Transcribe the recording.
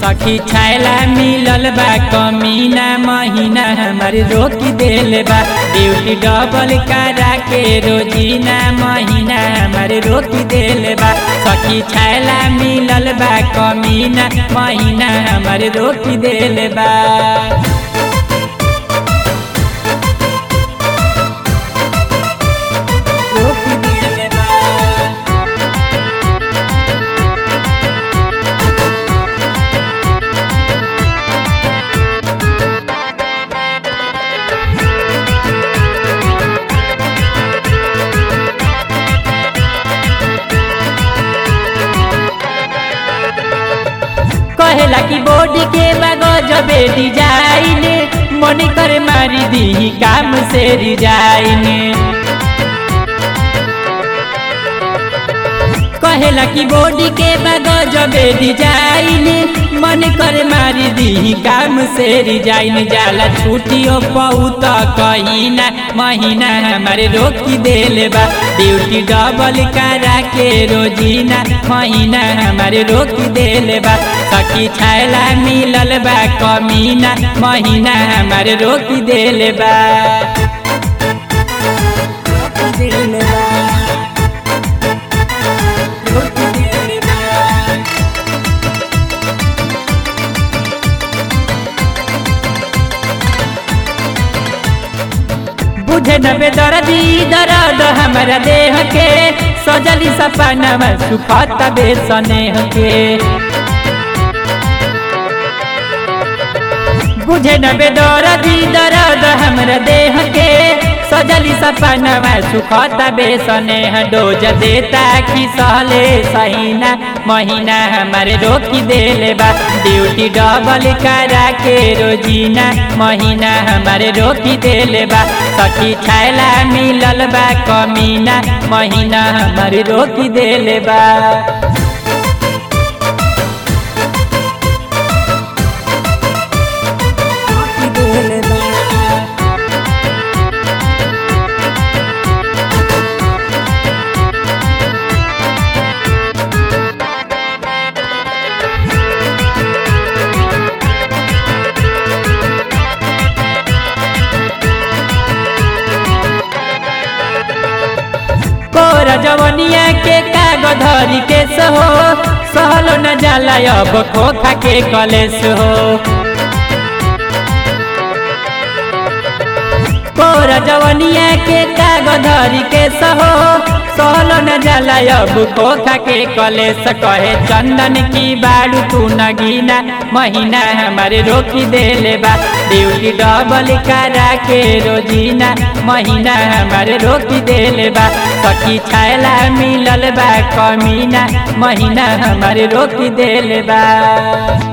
सखी छैला मिलल बा कमीना महीना हमर रोक देल बा ड्यूटी डबल करा के रोजीना महीना हमर रोक देल बा सखी छैला मिलल बा कमीना महीना हमर रोक देल बा रोक देल बा कहेला कि बॉडी के गजबे डिजाइन मन कर मारी दी काम से रिजाइन कहेला कि बॉडी के गजबे डिजाइन मन कर मारी दी काम से रिजाइन जाला छुट्टियों बहुत कहीं ना महीना हमारे रोकी देले बा ड्यूटी डबल करा के रोजीना महीना हमारे रोकी देले बा सखी छैला मिलल बा कमीना महीना हमारे रोकी देले बा रोकी देले बा रोकी देले बा बुझे न बेदर्दी दर्द हमारा देह के सजली सपना सुखत बेसनेह के बुझे न बेदर्दी दर्द हमारा देह के सजली सपना सुखत बेसनेह डोज देता कि सहले सहीना महीना हमारे रोकी देले बा ड्यूटी डबल करा के रोजीना महीना हमारे रोकी देले बा सखी छैला मिलल बा कमीना महीना हमारे रोकी देले बा रोकी देले बा कोर जवनिया के कागज धरी के सहो सहलो न जाला अब खोखा के कलेस हो कोर जवनिया के कागज धरी के सहो सहलो न जाला अब खोखा के कलेस कहे चंदन की बाड़ू तू नगीना महीना हमारे रोकी देले बा ड्यूटी डबल करा के रोजीना महीना हमारे रोकी देले बा सखी छैला मिलल बा कमीना महीना हमारे रोकी देले बा